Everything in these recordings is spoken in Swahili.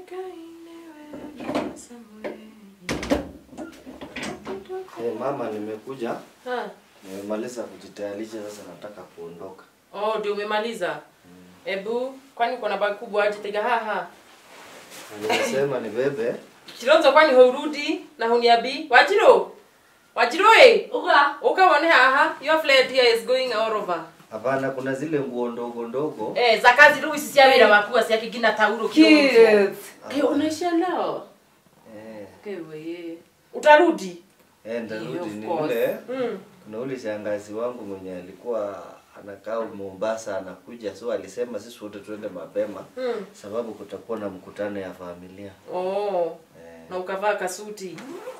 Eh, mama nimekuja. Ha. Nimemaliza kujitayarisha sasa nataka kuondoka. Oh, ndio umemaliza. Ebu, kwani uko na bagi kubwa aje tega haha. Na Nimesema nibebe. Chironzo kwani haurudi na huniabi? Wajiro. Wajiro eh. Uka. Uka wone haha. Your flight here is going all over. Hapana, kuna zile nguo ndogo ndogo. Eh, za kazi ruu sisi awira wakuwa si akigina tauro Kids. kidogo. Eh, unaisha leo? Eh, Kewe. Utarudi? eh Yeah, ndarudi of ni course. ule. Mm. Kuna ule shangazi wangu mwenye alikuwa anakaa Mombasa anakuja, so alisema sisi wote tuende mapema Mm. sababu kutakuwa na mkutano ya familia. Oh. Eh, Na ukavaa kasuti.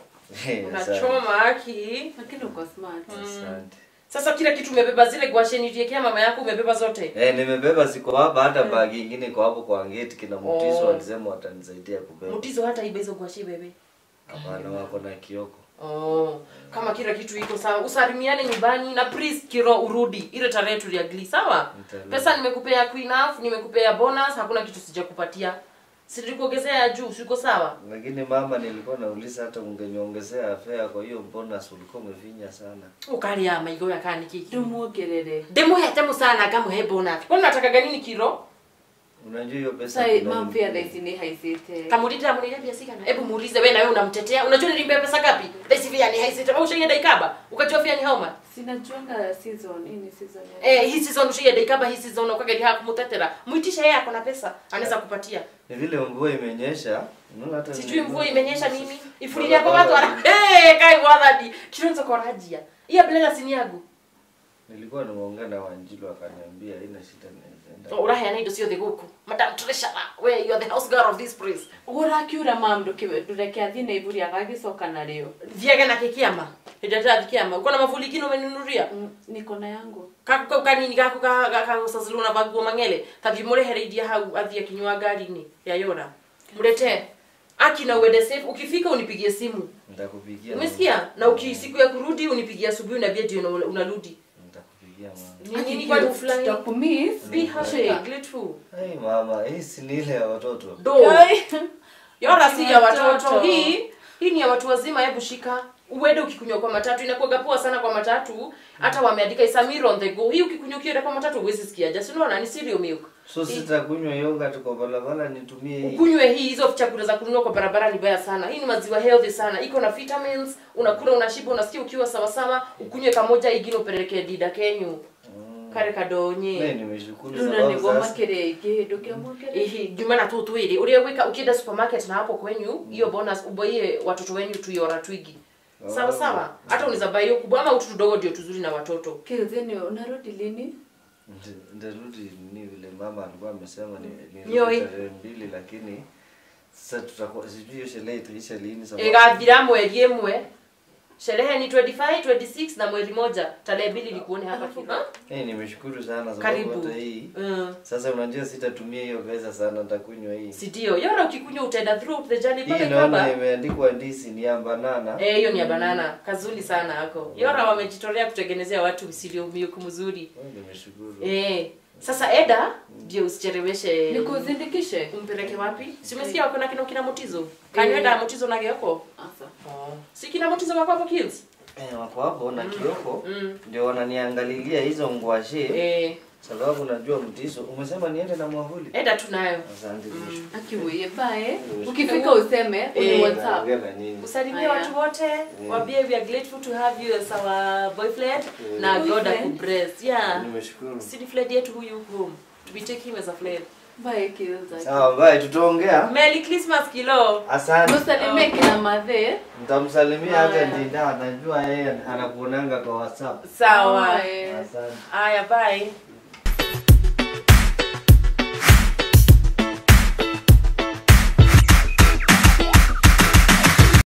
eh, asante. Unachoma aki. Lakini uko smart. Asante. Sasa kila kitu umebeba zile gwasheni uliekea mama yako umebeba zote. Eh, nimebeba ziko hapa hata bagi ingine iko hapo kwa gate kina mtiso Oh. walisema watanisaidia kubeba. Mutizo hata ibe hizo gwashi bebe. Hapana, wako na kioko. Oh, kama kila kitu iko sawa, usalimiane nyumbani na please kiro urudi ile tarehe tuliagli, sawa? Nitarudi. Pesa nimekupea queen half, nimekupea bonus, hakuna kitu sijakupatia. Silikuongezea ya juu, siko sawa? Lakini mama, nilikuwa nauliza hata ungeniongezea fare, kwa hiyo bonus ulikuwa umefinya sana. Ukalia maigo ya kani kiki. Tumuogerere. Demuhete musana kamuhe bonus. Kwani nataka nini kiro? Unajua hiyo pesa Sai kuna- mam fairness ni haisite. Kamulita amunilia pia sikana. Hebu muulize wewe na wewe unamtetea. Unajua nilimpea pesa ngapi? Daisi pia ni haisi. Wewe ushaenda ikaba. Ukajua pia ni homa. Sinajuanga season, hii ni season ya. Eh, hii season ushaenda ikaba hii season ukageli hakumutetera. Muitisha yeye ako na pesa. Anaweza kupatia. Ni vile mvua imenyesha. Unaona hata sijui ni- mvua imenyesha nini ifulilia kwa watu wana hey, kai wathadi kironzo korajia iya blela sini yagu Nilikuwa nimeongea na Wanjilu akaniambia haina shida naweza enda. uraheana indo ciothe guku madam treasurer we you are the house girl of this place Urakiura mam ndukiwe ndureke athi na iburi agagicoka narĩo. thiage na kikiama hidatathi kiama uko na mavuli kino umenunuria Mm, Niko na yangu. kaku kau kanini gaku kagusazulu na vaguo mang'ele tathi murehereidia hau athie akinywa ngari-inĩ ya yora mlete aki na uende safe ukifika unipigie simu Nitakupigia. umesikia na uki siku ya kurudi unipigie asubuhi na ndio una- unarudi Nitakupigia mama. Ni nini kwa ufly Tutakumiss. be happy grateful Hey mama, hii si ni ile ya watoto. do Ai. yora si ya Watoto. watoto hii hii ni ya watu wazima hebu shika uende ukikunywa kwa matatu inakuwaga poa sana kwa matatu hata wameandika isamiro on the go hii ukikunywa ukienda kwa matatu huwezi sikia just unaona ni cereal milk So sitakunywa yogurt kwa barabara nitumie hii. ukunywe hii hizo chakula za kununua kwa barabara ni baya sana hii ni maziwa healthy sana iko na vitamins unakula unashiba unasikia ukiwa sawa sawa ukunywe kamoja ingine upeleke dida kenyu kare Mimi kadonye nimeshukuru Runa sababu niguo sasa makĩrĩa ingĩ ndũkĩamwongerere. ihi juma na tu twili uria gwika ukienda supermarket na hapo kwenyu hiyo bonus uboie watoto wenyu tuiora twigi sawa sawa hata unaweza buy hiyo kubwa ama utu tudogo ndio tuzuri na watoto Kizini unarudi lini? Nita- nitarudi ni vile mama alikuwa amesema ni ni Nyoi. tarehe mbili lakini sasa tutakuwa sijui hiyo sherehe itaisha lini sababu igathira mweri ĩmwe sherehe ni 25 26 na mwezi moja tarehe mbili nikuone hapa kiva Eh, nimeshukuru sana sababu karibu hata hii mm. sasa unajua sitatumia hiyo pesa sana nitakunywa hii si ndio yora ukikunywa utaenda through the journey mpaka hii naona ikaba imeandikwa ndisi ni ya banana eh hiyo ni ya banana kazuri sana hako yora wamejitolea kutengenezea watu msilio miuku mzuri Oh, nimeshukuru eh sasa eda ndio usicheleweshe Nikuzindikishe? umpeleke wapi si umesikia wako na kina kina motizo kanywenda motizo na geoko Asa. si kina motizo wako hapo kills eh, wako hapo na kioko mm. ndio wananiangalilia hizo ngwashe eh sababu najua mtiso umesema niende na mwavuli eda tunayo asante nimeshukuru. Akiweye bae. Ukifika useme uni Eh. WhatsApp. Naongea na nyinyi. usalimie Aya. watu wote wambie we are grateful to have you as our boyfriend na god Boyfriend. akubless yeah nimeshukuru si ni fled yetu huyu home we take him as a fled Bae Kilza. sawa bye tutaongea merry christmas kilo asante Musalimie kina madhe. Nitamsalimia hata Haya. Ndinda, anajua yeye anakuonanga kwa WhatsApp. sawa Bye. Asante. haya bye